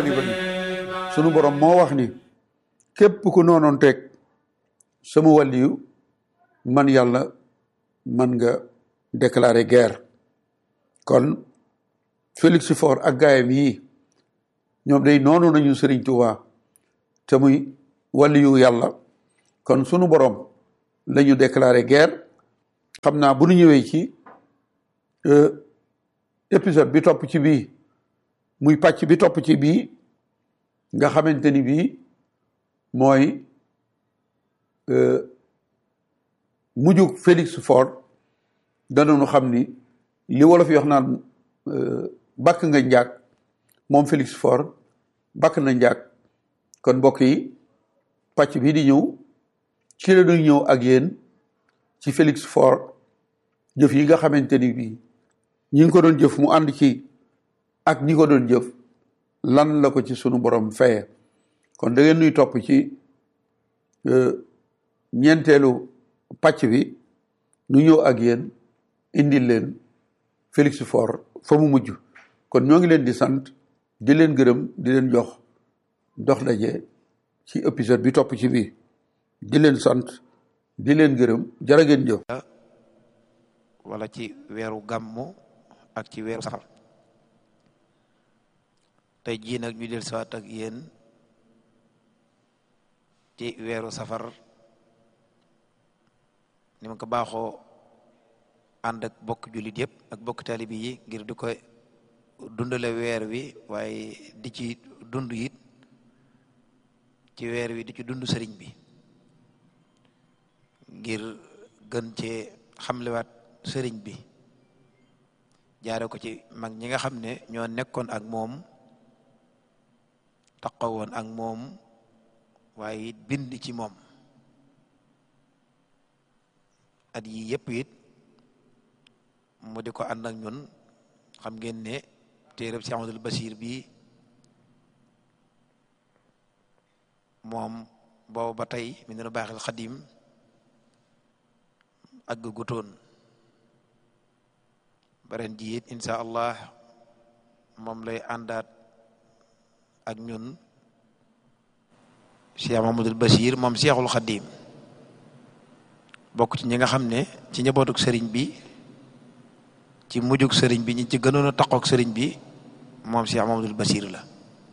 sunu borom moo wax ni képp ku noonoon teg sama wàlliyu man yàlla man nga déclarer guerre kon Félix Faure ak gaayam yii ñoom day noonu nañu Sëriñ Tuubaa te muy wàlliyu yàlla kon sunu borom la ñu déclarer guerre xam naa bu nu ñëwee ci épisode bi topp ci bii muy pàcc bi topp ci bii nga xamante ni bii mooy mujjug Félix Faure danañu xam ni li wolof yi wax naan bakk nga njaag moom Félix Faure bakk na njaag kon mbokk yi pàcc bi di ñëw ci la ñuy ñëw ak yéen ci Félix Faure jëf yi nga xamante ni bii ñi ngi ko doon jëf mu ànd ci ak ñi ko doon jëf lan la ko ci sunu borom feye kon da ngeen nuy topp ci ñeenteelu pàcc bi nu ñëw ak yéen indil leen Félix Faure fa mu mujj kon ñoo ngi leen di sant di leen gërëm di leen jox dox daje ci épisode bi topp ci bii di leen sant di leen gërëm jërë ngeen jëf wala ci weeru gàmmu ak ci weeru safar tey jii nag ñu del siwaat ak yéen ci weeru safar ni ma ko baaxoo ànd ak bokk jullit yëpp ak bokk taalibi yi ngir di ko dundale weer wi waaye di ci dund it ci weer wi di ci dund sëriñ bi ngir gën cee xamlewaat sëriñ bi jaare ko ci mag ñi nga xam ne ñoo nekkoon ak moom taxawoon ak moom waaye it bind ci moom at yi yëpp it mu di ko ànd ak ñun xam ngeen ne téereb Cheikh Amadou Basir bi moom boobu ba tey mi nenu baaxil xadim àgg gutoon baren ji it insha allah moom lay àndaat ak ñun Cheikh Mamadou Bachir moom Cheikhul Khadim bokk ci ñi nga xam ne ci njabootuk sëriñ bi ci mujjug sëriñ bi ñi ci gënoon a taqook sëriñ bi moom Cheikh Mamadou Bachir la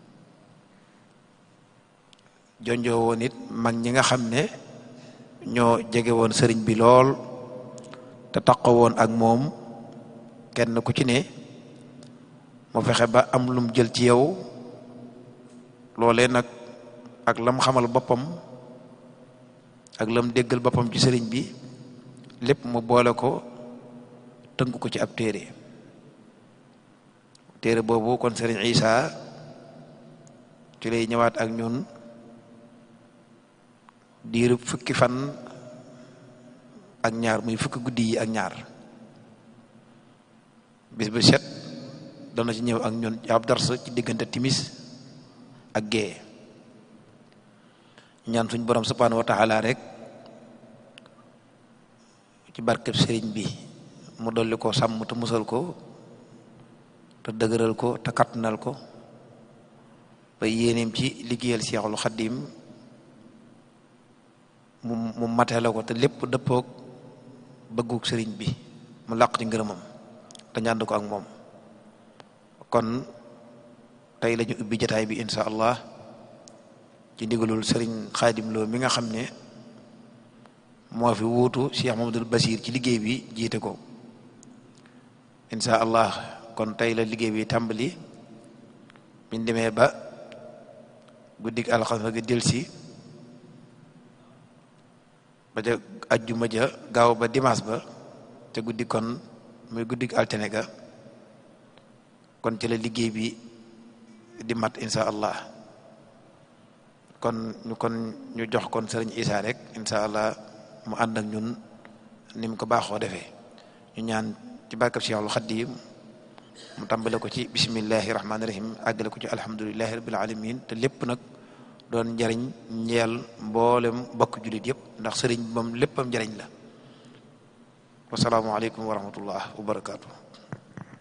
jonjoo woon it mag ñi nga xam ne ñoo jege woon sëriñ bi lool te taqo woon ak moom kenn ku ci ne mu fexe ba am lum jël ci yow loolee nag ak lam xamal boppam ak lam déggal boppam ci sëriñ bi lépp mu boole ko tënk ko ci ab téere téere boobu kon sëriñ Isa ci lay ñëwaat ak ñun diiru fukki fan ak ñaar muy fukki guddi yi ak ñaar bis bu set dana ci ñëw ak ñun ab dars ci diggante timis ak gée ñaan suñ borom subhanahu wa taala rek ci barkeb sëriñ bi mu dolli ko sàmm te musal ko te dëgëral ko te kattanal ko ba yéeneem ci liggéeyal Seexul Xaddim mu mu matee ko te lépp dëppoog bëggug sëriñ bi mu làq ci ngërëmam te ñànd ko ak moom kon tey la ñu ubbi jataay bi insha allah ci ndigalul sëriñ xaadim loo mi nga xam ne moo fi wuutu Cheikh Mamadou Basir ci liggéey bi jiite ko insha allah kon tey la liggéey bi tàmbali biñ demee ba guddig alxames gi delsi ba ca ajjuma ja gaaw ba dimanche ba te guddi kon muy guddig altine ga kon ci la liggéey bi di mat insha allah kon ñu kon ñu jox kon sëriñ Isa rek insha allah mu ànd ak ñun ni mu ko baaxoo defee ñu ñaan ci barkab Cheikhul Xadim mu tàmbale ko ci bismillahi rahmaani rahim àggale ko ci alhamdulillahi rabbil alamin te lépp nag doon njariñ ñeel mboolem bokk jullit yëpp ndax sëriñ moom léppam njariñ la wasalaamualeykum wa rahmatullah wa barakaatu